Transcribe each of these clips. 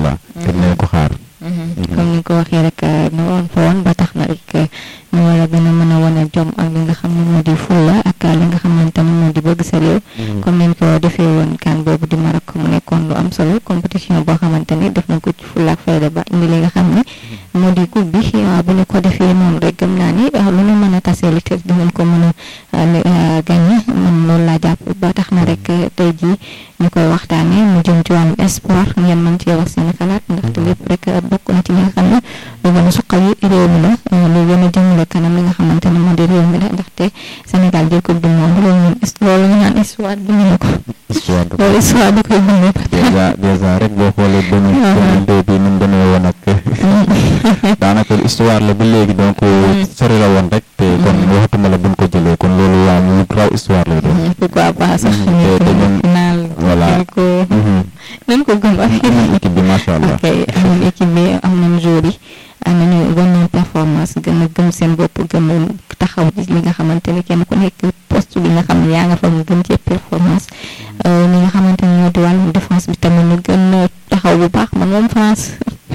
allah te dinañ ko xaar comme ni nga ko waxee rek ñu woon fa woon ba tax na rek ñu war a gën a mën a wane jom ak li nga xam ne moo di fulla ak li nga xamante ne moo di bëgg sa réew comme ni ñu ko defee woon kan boobu di Maroc mu nekkoon lu am solo compétition boo xamante ni def nañ ko ci fulla ak fayda ba indi li nga xam ne moo di coupe bi waaw bu ñu ko defee noonu rek gëm naa ni lu ñu mën a tasee li te dinañ ko mën a gagné man loolu laa jàpp ba tax na rek tey jii ñu koy waxtaanee mu jëm ci wàllum sport ngeen mën cee wax seen xalaat ndaxte lépp rek bokk na ci li nga xam ne lu gën a suqali réew mi la lu gën a jëmale kanam li nga xamante ne moo di réew mi la ndaxte Sénégal jël coupe du monde loolu ñun loolu ñu naan histoire bi ñu ko. histoire da loolu histoire da koy bindee ba dèjà dèjà rek boo xoolee deux mille deux bi ni mu demee woon ak daanaka histoire la ba léegi donc sori la woon rek te kon waxatuma la buñ ko jëlee kon loolu waa ñu raw histoire lay doon pourquoi pas sax te ñu te ñun final voilà jël ko nañ ko gëm ak équipe bi macha allah ok am nañ équipe bi am nañ joueurs yi am nañu bon nañ performance gën a gëm seen bopp gën a taxaw ci li nga xamante ni kenn ku nekk poste bi nga xam ne yaa nga fa mu gën cee performance ñi nga xamante ne ñoo di wàllum défense bi tamit ñu gën a taxaw bu baax man moom France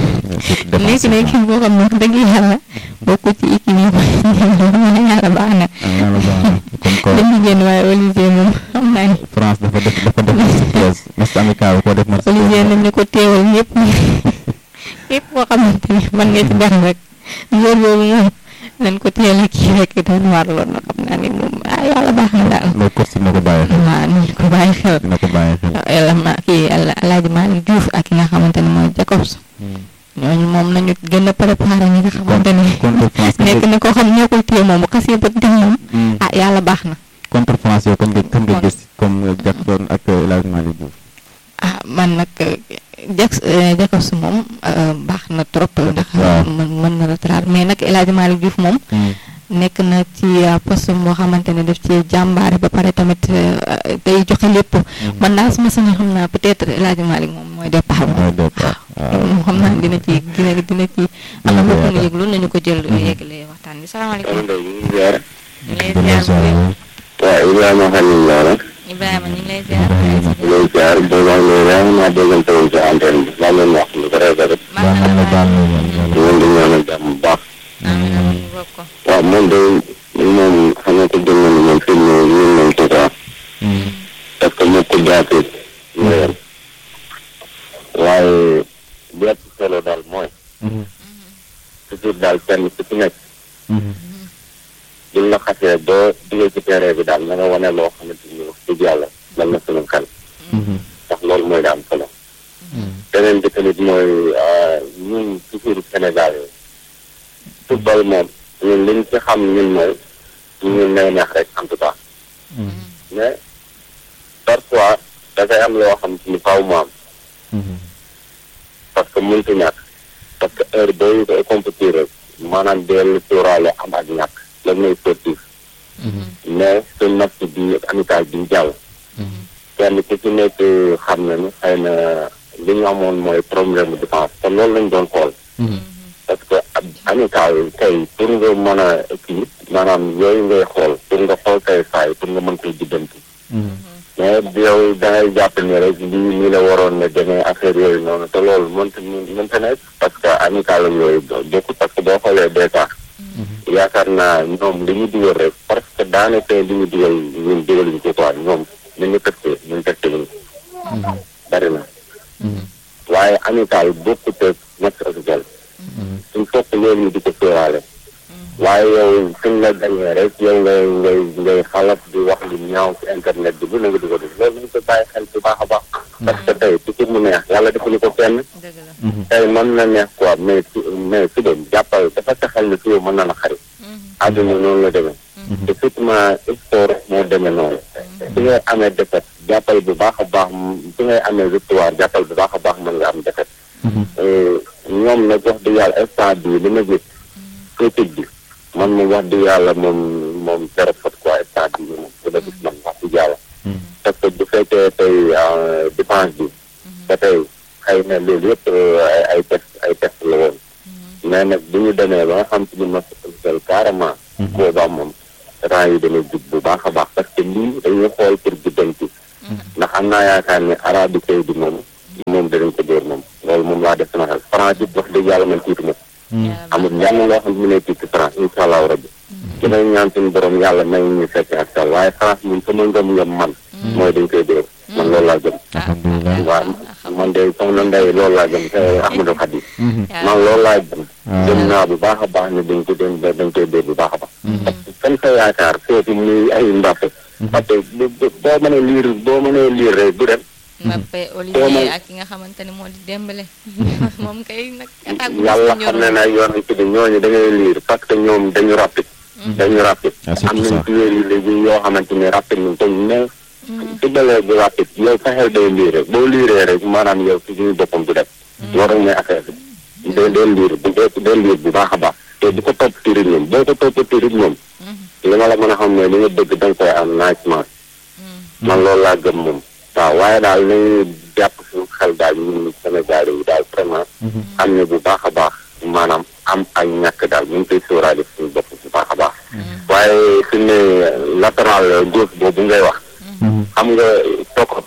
nekk na équipe boo xam ne wax dëgg yàlla bokk ci équipe yi ma yàlla baax na yàlla baax na kon ko dañu génn waaye Olivier moom xam naa ni France dafa def dafa def surprise match amical bi ko def match Olivier nañ ñu ko teewal ñëpp képp koo xamante ni mën nga ci def rek jour boobu moom nañ ko teel a kii rek doon warloon na xam naa ni moom ah yàlla baax na daal loolu coach dina ko bàyyi xel waaw nañ ko bàyyi xel dina ko bàyyi xel yàlla ma kii Alaaji Malick Diouf ak ki nga xamante ne mooy Jacobs ñooñu moom nañu gën a préparé ñi nga xamante ne contre France nekk na koo xam ñoo koy téye moom bu xasee ba dem moom ah yàlla baax na contre France yow kan nga kan nga gis comme Jackson ak El Hadj Malick Diouf ah man nag Jax Jacobs moom baax na trop ndax waaw. mën mën na retraite mais nag El Hadj Malick Diouf moom nekk na ci poste boo xamante ne daf ci jàmbaare ba pare tamit day joxe lépp man daal su ma sañoon xam naa peut-être El Hadj Malick moom mooy départ moom mooy départ waaw moom xam naa dina ci dina dina ci am na mbokk mu yëglu nañu ko jël yëgale waxtaan bi salaamaaleykum ñu ngi lay ziar bu wér. waaw Ibrahima Khalil Lora Ibrahima ñu ngi lay ziar lay ziar boobaag léegi yaa ngi maa déggante woon ci antenne bi maa leen wax lu bëri bëri baax na la baal na la di leen di ñaanal jàmm bu baax amiin amiin ñu bokk ko waaw moom de moom xam nga ko jël nañu moom fi mu ne ñun moom tout ça parce que moo ko jaatee ñu yem waaye li ëpp solo daal mooy toujours daal kenn ku ci nekk buñ la xasee ba duggee ci terrain bi daal na nga wane loo xamante ni wax dëgg yàlla dal na suñu xel ndax loolu mooy da am solo beneen bi tamit mooy ñun toujours Sénégal yi football moom ñun liñ ci xam ñun mooy ñun nay neex rek en tout cas mais parfois dafay am loo xam ci ni faaw mu am parce que mëntu ñàkk parce que heure booy koy compétir rek maanaam dellu sóoraale am ak ñàkk lan mooy sportif mais suñ match bi amical bi jàll kenn ku ci nekk xam na ni xëy na li ñu amoon mooy problème de défense te loolu lañ doon xool parce que ab amical tey pour nga mën a kii maanaam yooyu ngay xool pour nga xool kay faay pour nga mën koy jiddanti mais yow da ngay jàpp ni rek lii nii la waroon ne demee affaire yooyu noonu te loolu mënta mënta nekk parce que amical ak yooyu bokkul parce que boo xoolee dèjà yaakaar naa ñoom li ñu digal rek parce que daanaka li ñu digal ñun digaluñ ko quoi ñoom ni ñu tëkkee ñun tëkkee ñu bari na waaye amical bokkut ak match officiel suñ fokk loolu ñu di ko sóoraale waaye yow suñ la gañee rek yow ngay ngay ngay xalaat di wax lu ñaaw ci internet bi bu na nga di ko def loolu ñu ko bàyyi xel bu baax a baax parce que tey ci mu neex yàlla defuñu ko kenn dëgg la tey mën na neex quoi mais su mais suba jàppal dafa taxal ne suba mën na la xarit àdduna noonu la demee te surtout sport moo demee noonu su ngay amee défaite jàppal bu baax a baax su ngay amee victoire jàppal bu baax a baax mën nga am défaite ñoom nag wax dëgg yàlla instant bii li ma gis critique bi man moom wax dëgg yàlla moom moom zéro faute quoi instant bii moom bu la gis man wax dëgg yàlla parce que bu fekkee tey dépense bi te tey xëy na loolu yëpp ay ay test ay test la woon mais nag bu ñu demee ba nga xam ci ni ma officiel carrément boobaa moom rang yi dana jub bu baax a baax parce que lii dañuy xool pour jubbanti ndax am naa yaakaar ne Arabie Saoudite moom moom danañ ko dóor moom loolu loolu moom laa def sama xel France it wax dëgg yàlla man tiitu ma amul lenn loo xam ne mu ne tiit ci France incha allahu rabbi ci may ñaan suñu borom yàlla may ñu fekk ak tal waaye France moom sama ngëm-ngëm man mooy dañ koy dóor man loolu laa gëm alhamdulilah waaw man de soxna Ndeye loolu laa gëm te Ahmadou Khadim man loolu laa gëm gëm naa bu baax a baax ne dañ ko dañ dañ koy dóor bu baax a baax parce que fan sa yaakaar seeti muy ay Mbappé parce que boo mënee liir boo mënee liir rek du dem Mbappé Olivier ak ki nga xamante ne moo di Dembélé moom kay nag attaque bu yàlla xam ne na yoon ci bi ñooñu da ngay liir parce que ñoom dañu rapide dañu rapide am nañ joueurs yi léegi yoo xamante ni rapide ñu te mais footballeur bu rapide yow sa xel day liir rek boo liiree rek maanaam yow ci suñu boppam du def loolu rek mooy affaire bi dee dee liir bu dee liir bu baax a baax te di ko topp ci rythme moom boo ko topp ci rythme moom li ma la mën a xam ne li nga bëgg da nga koy am naajement man loolu laa gëm moom waaw waaye daal nañu jàpp suñu xel daal ñun Sénégal yi daal vraiment xam ne bu baax a baax maanaam am ak ñàkk daal ñu ngi koy sóoraale suñu bopp bu baax a baax waaye su ne latéral gauche boobu ngay wax xam nga Sokot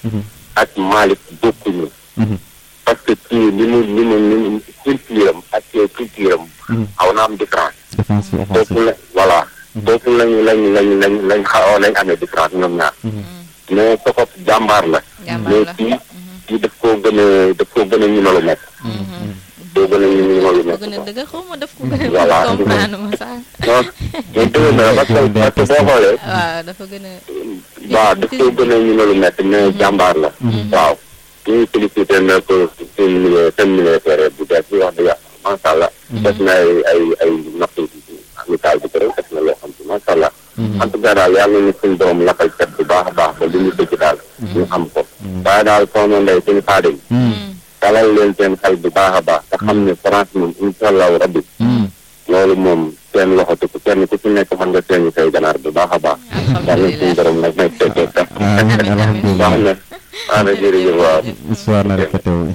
ak Malick bokkuñu parce que kii li mu li mu li mu culture am ak culture am xaw na am différence foofu la voilà foofu lañu lañ lañ lañ lañ xaw lañ amee différence ñoom ñaar mais Sokot jàmbaar la mais kii kii daf koo gën a daf koo gën a ñu lu nekk doo gën a ñu ñu lu nekk gën a dëgg xaw ma daf ko gën a voilà comprendre ma sax non mais dëgg na parce que parce que boo xoolee waaw dafa gën a waaw daf koo gën a ñu lu nekk mais jàmbaar la waaw ñu félicité na ko seen milieu seen militaire bu bees bi wax dëgg yàlla macha allah def na ay ay ay napp amical bi ko def na loo xam si macha allah en tout cas daal yàlla nañu suñu borom lafal cat bu baax a baax ba li ñu bëgg daal ñu am ko waaye daal soxna Ndeye suñu xaadim dalal leen seen xel bu baax a baax te xam ne France moom incha allahu rabbi loolu moom seen loxo tukk kenn ku ci nekk mën nga seeni say ganaar bu baax a baax yàlla na suñu borom nag may fekkee sax baax na ana jërëjëf waaw histoire la répété wu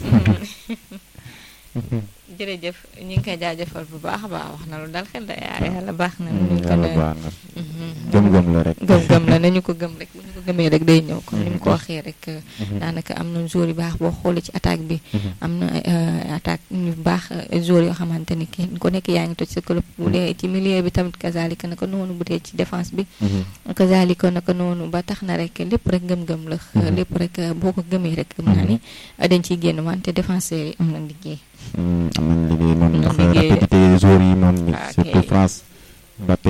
jërëjëf ñu ngi koy jaajëfal bu baax a baax wax na lu dal xel da yàlla baax na ñu ko yàlla baax na gëm-gëm la rek gëm-gëm la nañu ko gëm rek bu ñu ko gëmee rek day ñëw comme ni mu ko waxee rek daanaka am na jour yu baax boo xoolee ci attaque bi am na attaque ñu baax jour yoo xamante ni kenn ku nekk yaa ngi toj sa club bu dee ci milieu bi tamit kazalika naka noonu bu dee ci défense bi kazalika naka noonu ba tax na rek lépp rek gëm-gëm la lépp rek boo ko gëmee rek gëm naa ni dañ ciy génn wante défenseurs yi am na liggéey am nañ liggéey moom ndax liggéey de. rapidité joueurs yi moom Ah, surtout ok. France Mbappé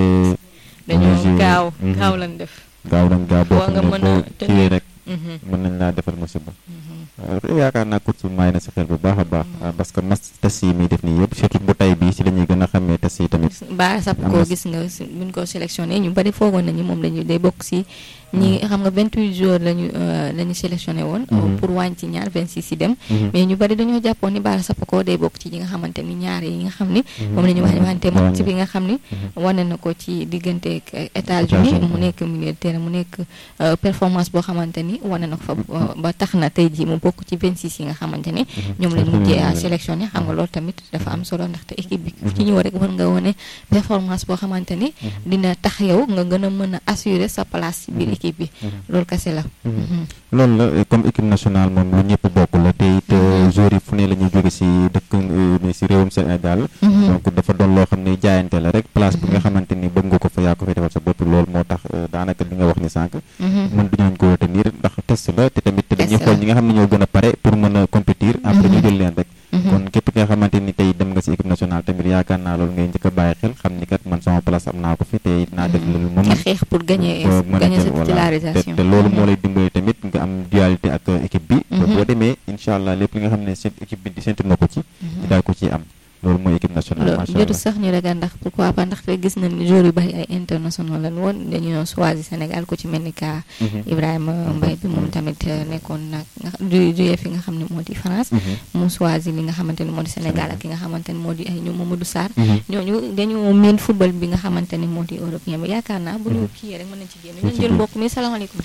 dañoo Messi, gaaw mhm. gaaw lañ def gaaw nañ gaaw boo Foo nga xam ne mën a boo tenir. kiiwee rek Mhm, mën nañ laa defal musiba mhm. waaw yaakaar naa coach bi may na si xel bu baax a baax parce que mas test yi muy def nii yëpp surtout bu tay bii si la ñuy gën a xamee test yi tamit ba sap am ko na- gis nga si- buñ ko sélectionné ñu bari foogoon nañu moom dañu day bokk si ñi xam nga 28 jours lañu euh, la ñu sélectionné woon Mhm. pour wàññi ci ñaar 26 yi dem Mhm. mais ñu bari dañoo jàppoon ni Bara Sapako day bokk ci ñi nga xamante ni ñaar yi nga xam ni moom la ñu wax wante moom ci bi nga xam ni wane na ko ci diggante ak États-Unis États-Unis. mu nekk milieu de terrain mu nekk euh, performance boo xamante ni wane na ko fa ba- ba tax na tey jii mu bokk ci 26 yi nga xamante ni ñoom lañ mujjee à sélectionné xam nga loolu tamit dafa am solo ndaxte équipe bi ku ci ñëw rek war nga wane performance boo xamante ni dina tax yow nga gën a mën a assurer sa place ci biir équipe bi loolu kese la Mhm. loolu la comme équipe nationale moom lu ñëpp bokk la te it joueurs yi fu ne la ñuy jóge si dëkk euh, si réewum Sénégal Mhm. donc dafa doon loo xam ne jaayante la rek place bi nga xamante ni bëgg nga ko fa yaa ko fay defal sa bopp loolu moo tax euh, daanaka li nga wax ni sànq Mhm. mën duñu ko retenir ndax test la te tamit dañuy Test xool la. ñi nga xam ne ñoo gën a pare pour mën a compétir après ñu Mhm. jël leen rek Mhm. kon képp ki nga xamante ni tey dem nga si équipe nationale tamit yaakaar naa loolu ngay njëkk a bàyyi xel xam ni kat man sama place am naa ko fi te dinaa def loolu ma nga mën xeex pour gagner ba mën a gagner sa jël voilà te titularisation te loolu moo lay dimbali tamit nga am dualité ak euh, équipe bi ba Mhm. boo demee incha allah lépp li nga xam ne seen équipe bi di séntu na ko ci di daal ko ciy am loolu mooy équipe nationale loolu macha jotu allah sax ñu ragal ndax pourquoi pas ndaxte gis nañ ni joueurs yu bari ay international lañ woon dañoo choisir Sénégal ku ci mel ni ka Mhm. Ibrahima Mbaye bi moom tamit euh, nekkoon nag nga du juyee fi nga xam ne moo di France Mhm. mu choisir li nga xamante ni moo di Sénégal ak ki nga xamante ni moo di ay ñoom Mamadou Sarr Mhm. ñooñu dañoo miin football bi nga xamante ni moo di européen bi yaakaar naa bu ñu kii rek mën nañ ci génn ñu ci jël biir. mbokk mi salaamaaleykum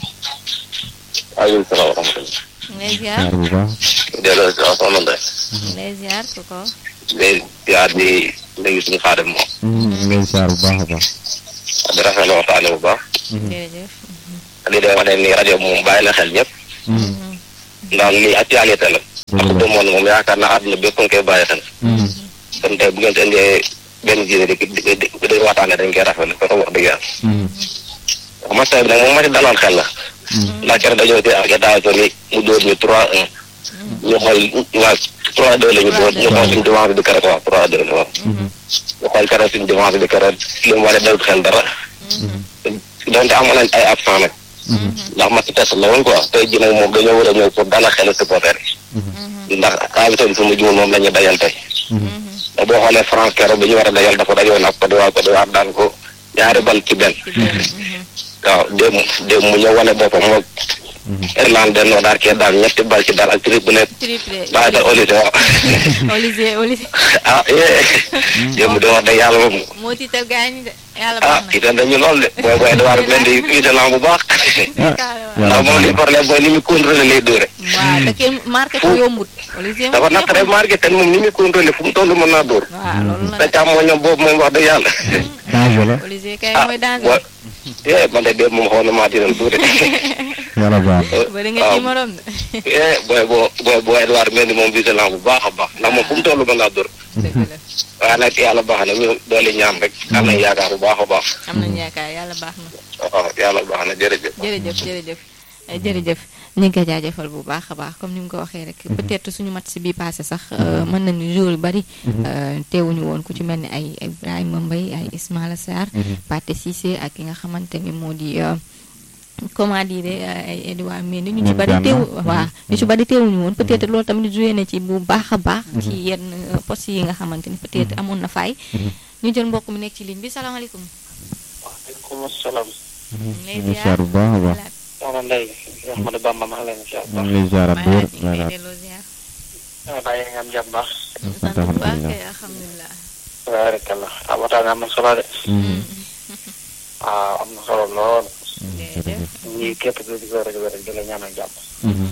waaleykum salaam wa rahmatulah. lay ziar jaar bu baax delloo si waaw soxna Ndeye. lay ziar ko ko léegi ziar di léegi suñu xaadim moom. Mhm, ñu ngi lay jaar bu baax a baax di rafetlu waxtaane bu baax. jërëjëf li day wane ni rajo moom bàyyi na xel ñëpp. Mhm. ndax lii actualité la. parce que moom moom yaakaar naa àdduna bépp nga koy bàyyi xel kon tey bu ngeen di indee benn diine di di di di waxtaane dañ koy rafetlu ko wax dëgg yàlla wax match bi nag moom ma ci daloon xel la ndax keroog dañoo ci ak États-Unis mu dóor ñu trois un ñu xool waa trois deux la ñu dóor ñu xool suñu défense bi keroog waaw trois deux la waaw ñu xool keroog suñu défense bi keroog li mu war a dawut xel dara donte amoon nañ ay absent nag ndax match test la woon quoi tey ji nag moom dañoo war a ñëw pour dala xelu supporter yi ndax invité bi fu mu jumul moom la ñu dajal tey te boo xoolee France keroog bi ñu war a dajal dafa dajoon ak Côte d'Ivoire Côte d'Ivoire daan ko ñaari bal ci benn waaw démb démb mu ñëw wane boppam moom Irlande noo daal kee daal ñetti bal ci daal ak triplé triplé bàyyi da Olise waaw Olivier Olivier ah yee démb de wax dëgg yàlla moom moo tiital gaañ de yàlla ah baax na itam dañu lool de booy booy Edouard leen di itam bu baax ndax moom li problème mooy ni mu contrôlé lay dóore waaw da kee marqué ko yombut Olivier dafa naqaree marqué te moom ni muy contrôlé fu mu toll mën naa dóor waaw loolu te la càmmoñam boobu moom wax dëgg yàlla danger la Olivier kay ah mooy danger wa eh man de démb moom xaw na maa tiital tuuti yàlla baax bari nga ci morom de eh booy boo booy boo Edouard mel ni moom vigilant bu baax a baax ndax moom fu mu toll mën naa dóor dëgg la waaye nag yàlla baax na ñu doole ñaan rek am nañ yaakaar bu baax a baax am nañu yaakaar yàlla baax na waaw yàlla baax na jërëjëf jërëjëf jërëjëf Eh, jërëjëf ñu ngi koy jaajëfal bu baax a baax comme ni mu ko waxee rek peut-être suñu match bi passé sax euh, mën nañu jour yu bari euh, teewuñu woon ku ci mel ni ay ay Ibrahima Mbaye ay Ismaïla Sarr Pathé Cissé ak ki nga xamante ni moo di euh, comment dire euh, ay Edouard Mendy ñu ci Ñoom bari Gana. teewu Mhm. waaw ñu ci bari teewuñu woon peut-être loolu tamit joué na ci bu baax a baax ci yenn euh, postes yi nga xamante ni peut-être amoon na faay ñu jël mbokk mi nekk ci ligne bi salaamaaleykum waaleykum salaam ñu lay ñu ziar ziar bu baax a baax Voilà. soxna Ndeye Ahmadou Bamba maa ngi leen di ñu ngi lay ziaraat bu wér Voilà, ñu ngi lay delloo ziar. ziar bàyyi nga am jàmm baax sant sant bu baax alhamdulilah kay alhamdulilah. barakallah ah waxtaan am na solo de waaw am na solo lool jërëjëf. ñii képp ku di ko rajo rek di la ñaanal jàmm Mhm.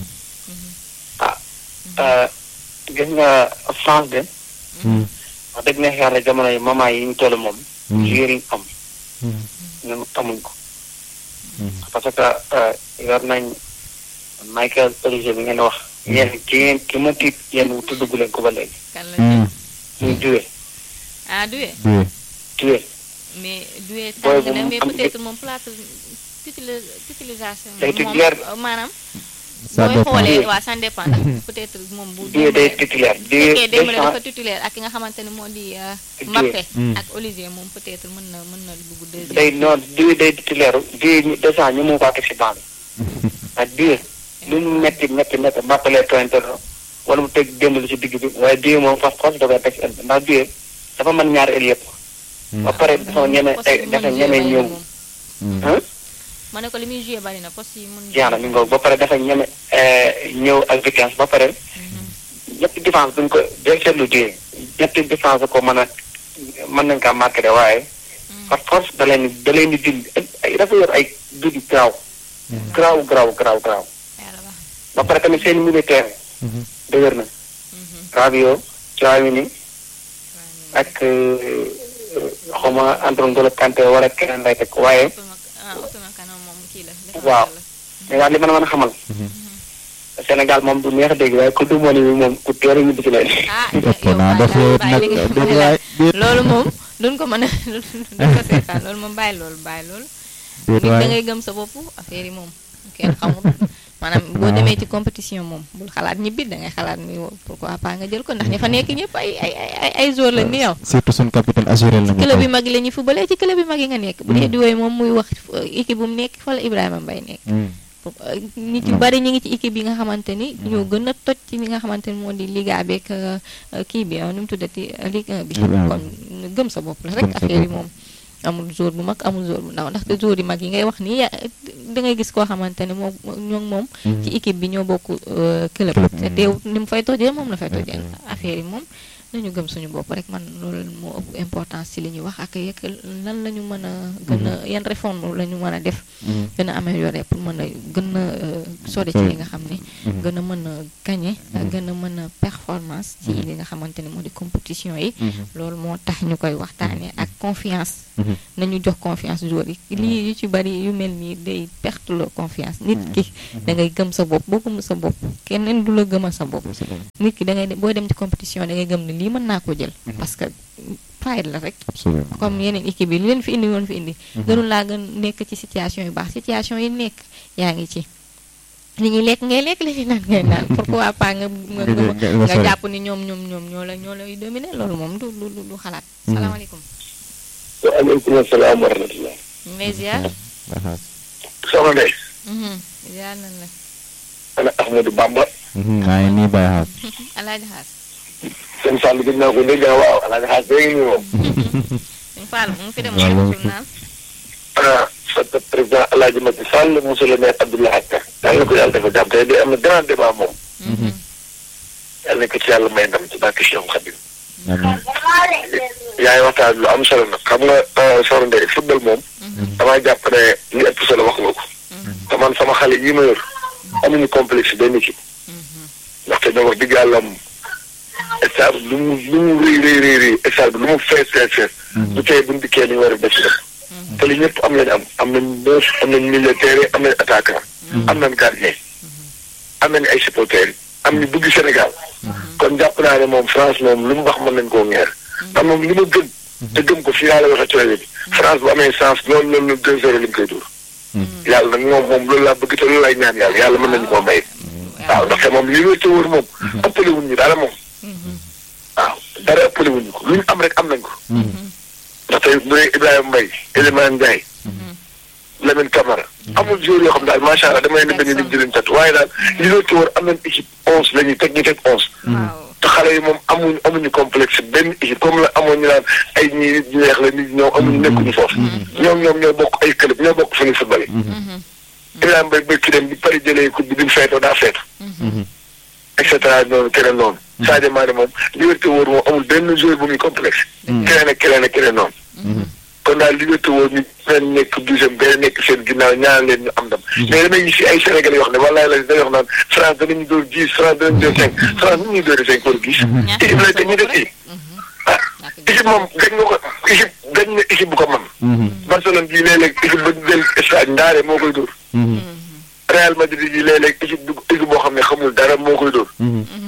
ah gis nga France de wax dëgg neex yàlla jamono yi moment yi ñu toll moom joueur yi am ñun amuñ ko parce que yor nañ Michael Olise bi ngeen wax yéen ki ngeen ki ma tiit yéen tuddugu leen ko ba léegi kan la Mhm. muy duwe ah duwe Duwe. duwe mais duwe Booy tàng bu na mu mais am peut-être moom place tutili- utilisation Day moom titulaire. euh, maanaam Ça booy dépend. xoolee waa ça dépend ndax peut-être moom bu duwe day démb titulaire fekkee duwe démb deux dafa titulaire ak ki nga xamante ne moo di euh, Duwe. Mbappé Mm. ak Olivier moom peut-être mën na mën na dugg deuxième day noonu duwe day titulaire duwe deux cent ñu mu ko teg si banc bi ak duwe lu mu metti metti metti Mbappé pointé wala mu teg démb lu si digg bi waaye duwe moom fas fas da koy teg si ëllëg ndax duwe dafa mën ñaari ëll yëpp ba pare dafa ñeme ay dafa ñeme ñëw ah ma ne ko li muy joué bari na poste yi mun jeex na mi ngoog ba pare dafa ñeme ñëw ak vitesse ba pare ñetti défense duñ ko day seetlu duwe ñetti défense ko mën a mën nañ kaa marqué de waaye par force da leen di da leen di dindi ay dafa yor ay dudi garaaw garaaw garaaw garaaw garaaw yàlla baax ba pare tamit seen militaire dëgër na Rabiot Tchouaméni ak xawma André Ngolo Kanté wala keneen lay teg waaye ah Upamecano moom kii la waaw mais daal li ma la mën a xamal Sénégal moom du neex a dégg waaye ku du moni bi moom ku teel a ñibbi ci leen ah ëpp yow naa def bàyyi nag li nga déet bàyyi waay déet loolu moom duñ ko mën a duñ ko seetaan loolu moom bàyyi loolu bàyyi loolu déet nit da waay ngay gëm sa bopp affaire yi moom kenn xamul maanaam boo demee ci compétition moom bul xalaat ñibbi da ngay xalaat ni pourquoi pas nga jël ko ndax ña fa nekk ñëpp ay ay ay ay joueur lañ ni yow surtout suñ capitaine assuré la ñu club ko yi mag yi la ñuy fubalee ci club yi mag yi nga nekk bu dee di woy moom muy wax équipe bu mu nekk fa la Ibrahima Mbaye nekk nit yu bari ñu ngi ci équipe yi nga xamante ni ñoo gën a toj ci li nga xamante ni moo di Liga beeg kii bi nu mu tuddati Ligue 1 bi Ligue 1 kon gëm sa bopp la rek Gëm sa affaire yi bopp. moom amul jour bu mag amul jour bu ndaw ndaxte jour yi mag yi ngay wax nii ya- da ngay gis koo xamante ne moom ñoo moom ci équipe bi ñoo bokk euh, club Club, te mm. teew ni mu fay tojee moom la fay Ouais, tojee ouais. affaire yi moom nañu gëm suñu bopp rek man loolu moo ëpp importance ci li ñuy wax ak yekk lan la ñu mën a gën a yan réforme la ñu mën a def gën a améliorer pour mën a gën a euh, sori ci li nga xam ne gën a mën a gagner gën a mën a performance ci li nga xamante ne moo di compétition yi loolu moo tax ñu koy waxtaanee ak confiance nañu jox confiance joueurs yi lii yu ci bari yu mel nii day perte loo confiance nit ki da ngay gëm sa bopp boo gëm sa bopp keneen du la gëmal sa bopp nit ki da ngay boo dem ci compétition da ngay gëm ne lii mën naa ko jël parce que fayda la rek absolument comme yeneen équipe yi li leen fi indi woon fi indi gënul laa gën nekk ci situation yu baax situation yi nekk yaa ngi ci li ñuy lekk ngay lekk li ñuy naan ngay naan pourquoi pas nga nga nga jàpp ni ñoom ñoom ñoom ñoo la ñoo lay dominer loolu moom du du du xalaat salaamaaleykum waaleykum salaam wa rahmatulah. mais ziar soxna Ndeye. ziar nañ la ana Ahmadou Bamba. maa ngi nii Baye Xaas alaaji xaas seen Sall gis naa ko dégg nga waaw alaaji xaas dégg nga moom. suñ Fall mu ngi fi dem Waaw, mu loolu ngi naan ah sa président El Hadj Macky Sall monsieur le maire Abdoulaye Atta. yàlla na ko yàlla dafa jàpp tey de am na grand débat moom. yàlla na ko ci yàlla may ndam ci barke Cheikh Khadim. amiin yaa ngi waxtaan lu am solo nag xam nga soxna Ndeye football moom. damaa jàpp ne li ëpp solo wax nga ko. te man sama xale yi ma yor amuñu complexe benn équipe. ndaxte ñoom wax dëgg yàlla am stade lu mu lu mu rëy rëy rëy rëy stade bi lu mu fees fees fees. du tey buñ dikkee li ñu war a def ci def. te li ñëpp am lañ am am nañ neuf am nañ militaire am nañ attaquant. am nañ gardien. am nañ ay supporters am ñu bëgg Sénégal. kon jàpp naa ne moom France moom lu mu wax mën nañ koo ngeer. man moom li ma gëm. te gëm ko fii laa la waxee ci rajo bi. France bu amee chance loolu loolu loolu deux zéro lañ koy dóor. yàlla nag moom moom loolu laa bëgg te loolu laay ñaan yàlla yàlla mën nañu koo may. waaw ndaxte moom li wér te wóor moom. ëppale wuñ ñu dara moom. waaw dara ëppale wuñ ñu ko lu ñu am rek am nañ ko. ndaxte bu dee Ibrahima Mbaye Elimane Ndiaye. Lamine Camara. amul joueur yoo xam daal macha allah dama leen di bañ a lim di leen tat waaye daal li wér te wóor am nañ équipe onze la ñuy teg ñu teg onze. waaw te xale yi moom amuñu amuñu complexe benn équipe comme la amoon ñu naan ay ñii nit ñu neex la nit ñoom amuñu nekkuñu foofu. ñoom ñoom ñoo bokk ay club ñoo bokk fu ñuy football yi. Ibrahima Mbaye bëgg dem bi pare jëlee coupe bi bi mu feetoo daa feetu. et cetera noonu keneen noonu. Sadio Mané moom liberté wóor moom amul benn joueur bu muy complexe. keneen ak keneen ak keneen noonu. kon daal liberté wóor ñu benn nekk douzième benn nekk seen ginnaaw ñaan leen ñu am ndam. mais damay gis si ay Sénégalais yoo xam ne walaay la day wax naan France danañu dóor dix France danañu dóor cinq France nu ñuy dóoree cinq pour gis. équipe la te ñu def kii. ah équipe moom gañ nga ko équipe gañ na équipe bu ko mën. Barcelone bii léeg-léeg équipe ba del stade ndaare moo koy dóor. Real Madrid yi léeg-léeg équipe du équipe boo xam ne xamul dara moo koy dóor.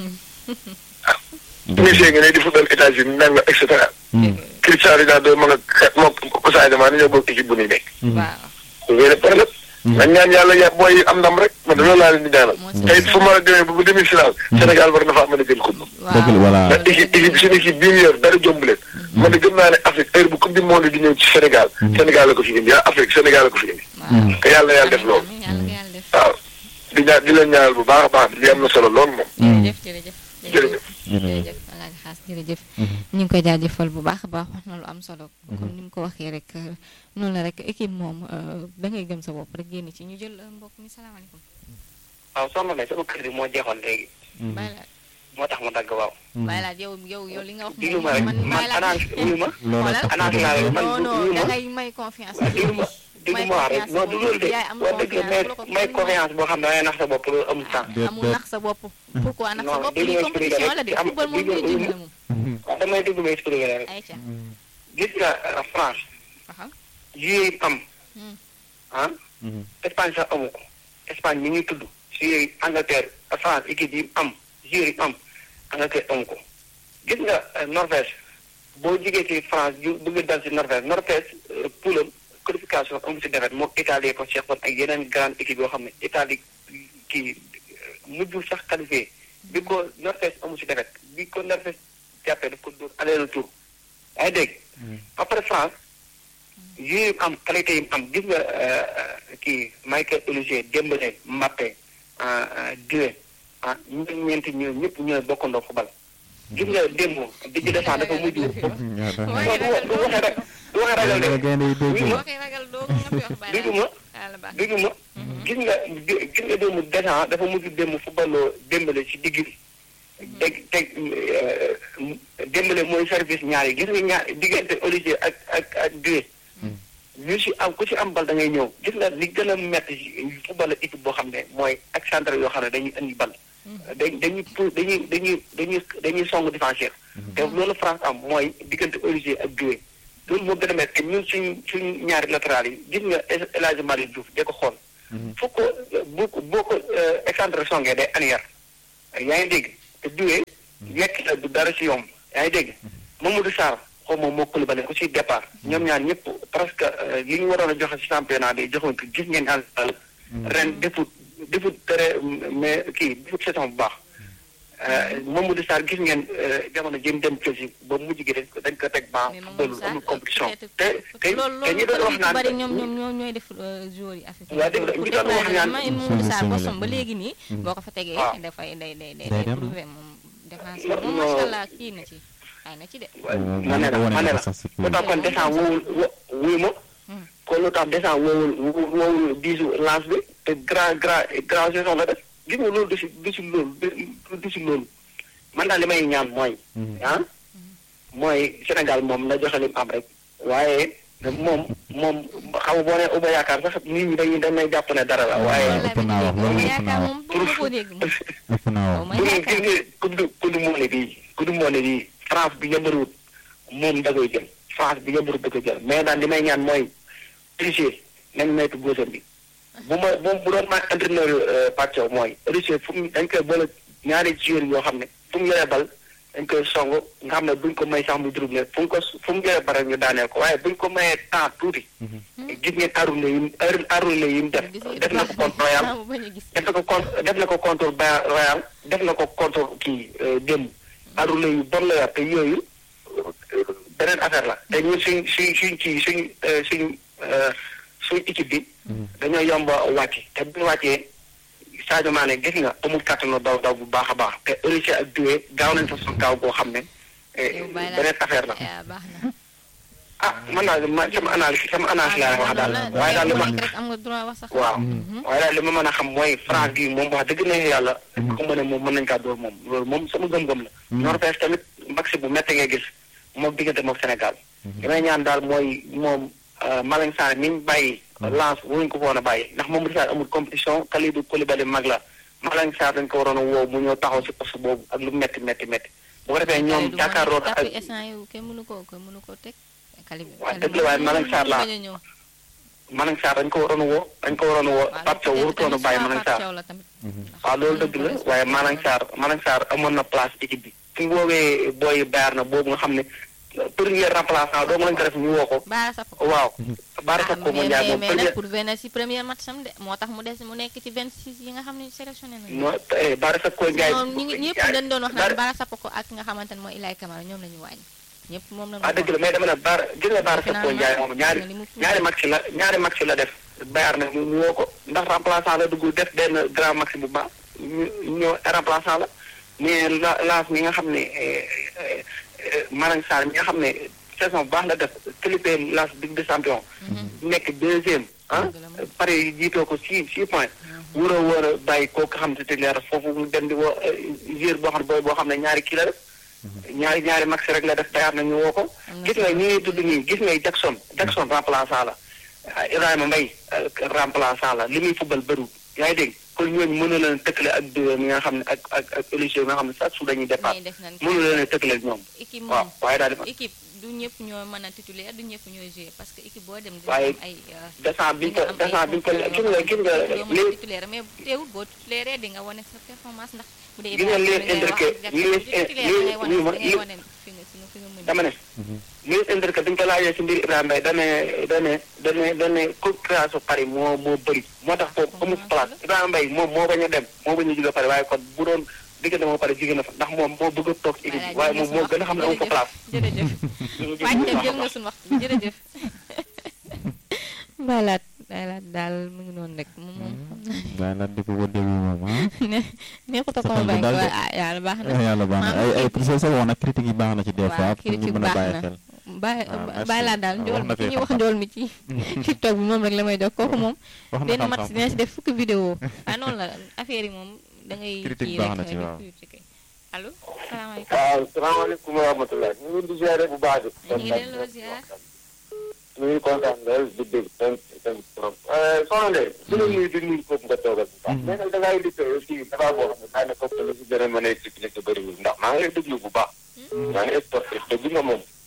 Messi nga ne di football États-Unis nanga et cetera. Cristiano Ronaldo mën a moom Sadio Mané ñoo bokk équipe bu ñuy nekk. waaw loolu problème. nañ ñaan yàlla ya booy am ndam rek man de loolu laa leen di ñaanal. te it fu ma la demee ba bu demi final. Sénégal war na faa mën a jël coupe. dëgg la voilà ndax équipe équipe suñu équipe bii ñu yor dara jomb leen. man de gëm naa ne Afrique heure bu coupe du monde di ñëw ci Sénégal. Sénégal la ko fi indi yaa Afrique Sénégal la ko fi indi. waaw te yàlla na yàlla def loolu. yàlla ko yàlla def waaw di ñaan di leen ñaanal bu baax a baax li am na solo lool moom. jërëjëf jërëjëf jërëjëf. jërëjëf alaaji xaas jërëjëf ñu ngi koy jaajëfal bu baax a baax wax na lu am solo comme ni mu ko waxee rek noonu la rek équipe moom da ngay gëm sa bopp rek génn ci ñu jël mbokk mi salaamaaleykum waaw soxna Ndeye sama kër gi moo jeexoon léegi bàyyi laat moo tax mu dagg waaw. bàyyi laat yow yow yow li nga wax diglu moom ma rek man man bàyyi laat annoncé wuyu ma. xoolal annoncé naa rek man non non wuyu da ma. ngay may confiance waaw diglu ma diglu ma wax rek non du loolu de yaay am wax dëgg may confiance may confiance boo xam ne da ngay nax sa bopp loolu amul temps. amul nax sa bopp pourquoi nax sa Non, bopp déglu lii ma expliqué compétition rek. la de Am- football moom déglu- ngay dimbale moom waaw damay déglu ma expliqué la rek. ayca gis nga euh, France waxal joueurs yi am Hmm. ah Espagne sax amu ko Espagne mi ngi tudd joueurs yi Angleterre France équipe yi am joueurs yi am Angleterre amu ko gis nga euh, Norvège boo jigee ci France ju bëgg dal ci Norvège Norvège euh, poulam qualification amu ci defet moom Italie ko seqoon ak yeneen grande équipe yoo xam ne Italie kii euh, mujjul sax qualifié bi ko Norvège amu ci defet bi ko Norvège jàppee daf ko dóor aller retour yaa ngi dégg après France yooyu am qualité yi am gis nga kii Michael Olise Dembélé Mbappé Doué ah ñun ñeenti ñoo ñëpp ñooy bokkandoo football gis nga démb di ci descend dafa mujj non du du waxee rek du waxee ragal de gaynde yi dégg oui boo ma koy ragal doo nga fi wax bàyyi déggu ma yàlla baax déggu ma gis nga dé- gis nga démb descend dafa mujj démb footballoo Dembélé ci digg bi teg teg Dembélé mooy service ñaar yi gis nga ñaar diggante Olise ak ak ak Doué ñu si am ku si am bal da ngay ñëw gis nga li gën a métti si football équipe boo xam ne mooy ak centre yoo xam ne dañuy indi bal dañ dañuy pour dañuy dañuy dañuy dañuy song défenseur te loolu France am mooy diggante Olise ak Doué loolu moo gën a métti ñun suñ suñ ñaari latéral yi gis nga El Hadji Malick Diouf de ko xool fu ko bu ko boo ko excentré songee day anière yaa ngi dégg te duwee yekk la du dara si yomb yaa ngi dégg Mamadou Sarr xaw ma moo Koulibaly ku si départ ñoom ñaar ñëpp presque li ñu waroon a joxe si championnat bi joxoon ko gis ngeen àll ren defut defut tere mais kii defut saison bu baax Mamadou Sarr gis ngeen jamono jëm dem Chelsea ba mujj gi dañ ko dañ ko teg ba football amul compétition te te te ñi doon wax naan bari ñoom ñoom ñoo ñooy def joueurs yi affaire waaw dégg nga ñu doon wax naan Mamadou Sarr bosam ba léegi nii boo ko fa tegee dafay day day day prouvé moom défense moom macha allah kii na ci ay na ci de ma ne la ma ne la lu tax kon descend woowul wuy ma kon lu tax descend woowul woowul diisu lance bi te grand grand grand saison la def gis nga loolu du si du si loolu du si loolu man daal li may ñaan mooy ah mooy Sénégal moom na joxe lim am rek waaye moom moom xam nga boo nee Uba yaakaar sax nit ñi dañuy dañ may jàpp ne dara la waaye ëpp naa wax loolu ëpp naa wax ëpp naa wax bu dee gis nga coupe du coupe du monde bii coupe du monde bii France bi yëmbaruwut moom da koy jël France bi yëmbaruwut da koy jël mais daal li may ñaan mooy tricher nañ moytu góosam bi bu ma bu bu doon maa entraîneur Pape Thiaw mooy tricher fu mu dañ koy boole ñaari joueurs yoo xam ne fu mu yoree bal dañ koy song nga xam ne buñ ko may sax mu dribble fu mu ko fu mu yoree bal rek ñu daaneel ko waaye buñ ko mayee temps tuuti gis ngeen arule yi arule yi mu def def na ko contre Royal def na ko contre def na ko contre Royal def na ko contre kii démb arule yu bon la yor te yooyu beneen affaire la te ñun suñ suñ suñ kii suñ suñ suñ équipe bi dañoo yomb wàcc te bu ñu wàccee Sadio Mané gis nga amul kàttanu daw daw bu baax a baax te Russie ak Doué gaaw nañ fa suñ gaaw boo xam ne beneen affaire la ah man daal ma sama analyse sama analyse laa wax daal waaye daal li ma waaw waaye daal li ma mën a xam mooy France gi moom wax dëgg neex yàlla ko mën a moom mën nañ kaa dóor moom loolu moom sama gëm-gëm la Norvège tamit maxi bu métti ngay gis moom diggante moom Sénégal li may ñaan daal mooy moom Malang Sarr mi ñu bàyyi lance wuñ ko foon a bàyyi ndax moom Sarr amul compétition Kalidou Koulibaly mag la Malang Sarr dañ ko waroon a woo mu ñëw taxaw si poste boobu ak lu métti métti métti bu ko defee ñoom jàkkaarloo ak waaw dëgg la waaye Malang Sarr laa Malang Sarr dañ ko waroon a woo dañ ko waroon a woo Pape Thiaw warutoon a bàyyi Malang Sarr waaw loolu dëgg la waaye Malang Sarr Malang Sarr amoon na place équipe bi fi ñu woowee booy baar na boobu nga xam ne premier remplaçant doo lañ ko def ñu woo ko waaw Baara Sakko mu Ndiaye moom mais pour venir si premier match am de moo tax mu des mu nekk ci 26 yi nga xam ne sélectionné nañu non Baara Sakko Ndiaye ñëpp dañ doon wax naan Baara Sakko ak nga xamante ne mooy Ilay Camara ñoom la ñu wàññi ñëpp moom la ah dëgg la mais dama ne Baara gis nga Baara Sakko Ndiaye moom ñaari ñaari match la ñaari match la def Bayar na mu woo ko ndax remplaçant la dugg def benn grand match bu baax ñu ñëw remplaçant la mais la laas mi nga xam ne Malang Sarr mi nga xam ne saison bu baax la def qualifié laas Ligue des champions nekk deuxième ah pare jiitoo ko six six points war a war a bàyyi kooku xam ne titulaire foofu mu dem di woo joueur boo xam ne boo xam ne ñaari kii la def ñaari ñaari max rek la def Bayar na ñu woo ko gis nga ñi ngay tudd nii gis nga Jackson Jackson remplaçant la Ibrahima Mbaye remplaçant la li muy football bëriwul yaa ngi dégg kon ñooñu mënu leen tëkkale ak deux mi nga xam ne ak ak ak émission bi nga xam ne chaque jour dañuy départ mënu leen tëkkale ak ñoom waaw waaye daal di équipe du ñëpp ñoo mën a titulaire du ñëpp ñooy jouer parce que équipe boo dem waaye ay descente bi ñu ko descente bi ñu ko gis nga gis nga li titulaire mais teewul boo titulaire di nga wane sa performance ndax bu dee gis nga li leen indiqué li leen dama ne li leen indiqué bi ñu ko laajee si mbir Ibrahima Mbaye dane dane dane dane concurrence Paris moo moo bëri moo tax foofu amul place Ibrahima Mbaye moom moo bañ a dem moo bañ a jóge Paris waaye kon bu doon diggante moo pare jigéen na fa ndax moom moo bëgg a toog ci équipe bi waaye moom moo gën a xam ne amu fa place jërëjëf wàcc jël nga suñu waxtu jërëjëf baylaat baylaat daal mu ngi noonu rek moom moom baylaat di ko ko déglu moom ah ne neexut a convaincre waaye ah yàlla baax na yàlla baax na ay ay sa sa wax nag critique yi baax na ci des fois pour ñu mën a bàyyi xel bàyyi bàyyi laa daal njool mi ki ñuy wax njool mi ci tiktok bi moom rek la may jox kooku moom benn mat si dina si def fukki vidéo ah noonu la affaire yi moom da ngay critique baax na ci waaw allo salaamaaleykum waaw salaamaaleykum wa rahmatulah ñu ngi di ziare bu baax di ñu ngi delloo ziar ñu ngi kontaan lool di dégg seen seen trop soxna Ndeye su la nuyu di nuyu foofu nga toogal bu baax mais nag da ngay di aussi dafa boo xam ne daanaka foofu la si gën a mën a expliquer bëriwul ndax maa ngi lay déglu bu baax maa ngi sportif te bi nga moom